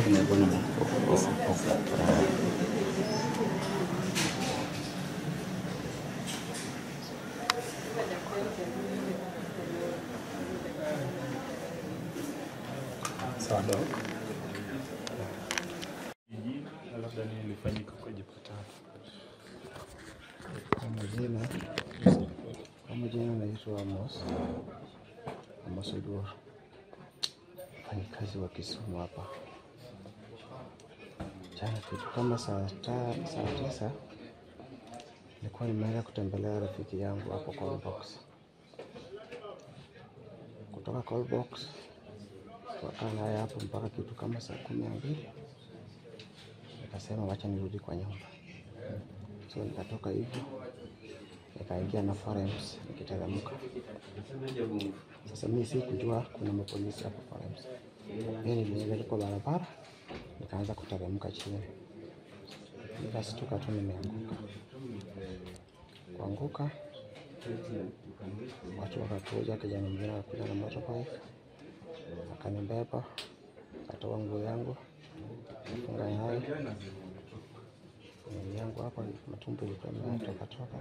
Tumekuwa na of- of- of, uh, Sawa dok. Jina na labda nini ilifanyika ukajipata hapa? Kwa majina kwa majina naitwa Amos Amos Oduor, mfanyikazi wa Kisumu hapa. Jana kitu kama saa ta, saa tisa nilikuwa nimeenda kutembelea rafiki yangu hapo Callbox. Kutoka Callbox tukakaa naye hapo mpaka kitu kama saa kumi na mbili nikasema wacha nirudi kwa nyumba, so nikatoka hivyo nikaingia na Forems nikiteremka. Sasa mimi sikujua kuna mapolisi hapo Forems. Mimi niliingia kwa barabara nikaanza kuteremka chini, nikastuka tu nimeanguka. Kuanguka watu wakakuja, kijana mwingine akakuja na motorbike akanibeba, akatoa nguo yangu funga nayo mwili yangu hapa, matumbo ilikuwa inatoka toka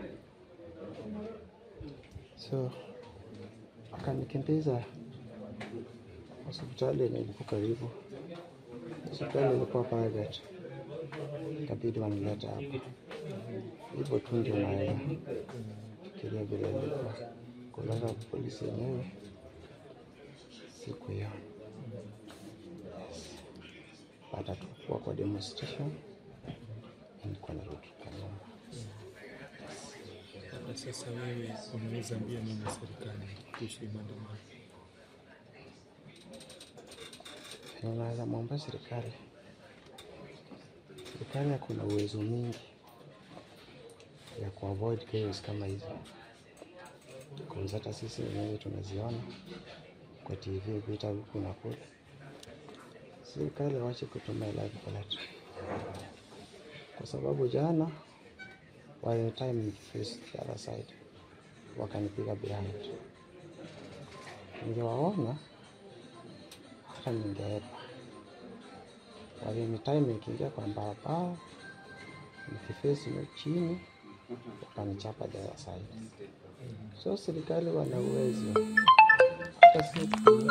so akanikimbiza hospitali yenye ilikuwa karibu. Hospitali ilikuwa private, ikabidi wanileta hapa. Hivyo tu ndio naelewa fikiria vile ilikuwa kulala polisi yenyewe siku hiyo. Yes. Baada tu kuwa kwa demonstration, nilikuwa narudi kwa nyumba. Labda sasa wewe unaweza ambia nini serikali kuhusu hii maandamano? Naweza mwomba serikali, serikali kuna uwezo mingi ya kuavoid chaos kama hizi, cause hata sisi wenyewe tunaziona kwa TV vita huku na kule. Serikali wache kutumia live bullet, kwa sababu jana by the time ni face the other side wakanipiga behind, ningewaona hata ningeepa walini time nikiingia kwa barabara nikifesi na chini wakanichapa the other side. So serikali wana uwezo hata si kutumia